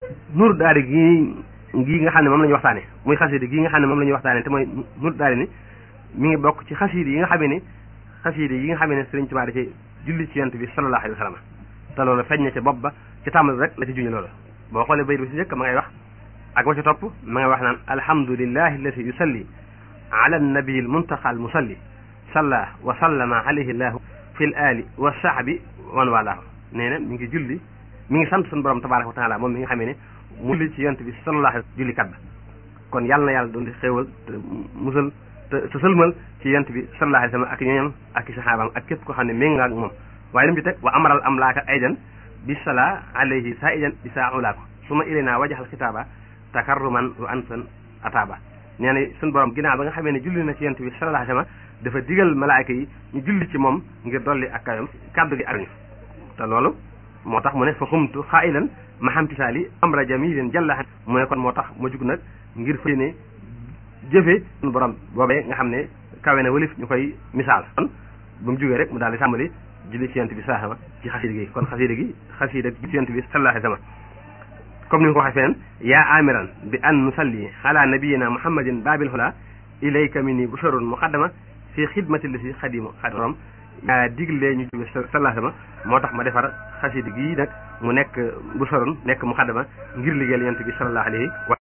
nur daari gi gii nga xam ne moom la ñuy waxtaane muy xasida gii nga xam ne moom la ñuy waxtaane te mooy nur daari ni mi ngi bokk ci xasida yi nga xamee ni xasida yi nga xamee ne Sëriñ Tuubaa da ci julli ci yonent bi sallallahu alayhi wa sallam te loolu feeñ na ca bopp ba ci tàmbali rek la ci juñu loolu boo xoolee bayit bi si njëkk ma ngay wax ak wa ci topp ma ngay wax naan alhamdulillahi allati yusalli ala nabii al muntaqa al musalli salla wa sallama alayhi llahu fi l ali wa sahbi wan walaahu nee na mi ngi julli mi ngi sant suñu borom tabaraka wa taala moom mi nga xamee ne mu julli ci yonent bi sallallahu alayhi julli kat ba kon yàlla na yàlla doon di xéewal te musal te te sëlmal ci yonent bi sallallahu alayhi wa sallam ak ñoñam ak i saxaabaam ak képp ko xam ne ménga ak moom waaye lim ci teg wa amaral am laaka aydan bi sala alayhi sa idan bi saa ulaako su ma ilayna wajaxal xitaaba takarruman wa ansan ataaba nee na suñu borom ginnaaw ba nga xamee ne julli na ci yonent bi sallallahu alayhi wa sallam dafa digal malaayka yi ñu julli ci moom ngir dolli ak kayam kàddu gi ak ñu te loolu moo tax mu ne fa xumtu xaayilan ma xamtisaali amra jamilin jalla mu ne kon moo tax ma jug nag ngir fa ne jëfe suñu borom boobee nga xam ne kawe na walif ñu koy misaal kon ba mu jógee rek mu daal di tàmbali julli ci yonent bi sallallahu alayhi wa sallam ci xasida gi kon xasida gi xasida gi ci yonent bi sallallahu alayhi wa sallam comme ni nga ko waxee feneen yaa amiran bi an nusalli ala nabiyina muhammadin babil hula ilayka minni busharun muqaddama fi xidmati li si xadimu xadirom yaa digle ñu jóge sallallahu alayhi wa sallam moo tax ma defar xasida gi nag mu nekk busharun nekk muqaddama ngir liggéeyal yonent bi sallallahu alayhi wa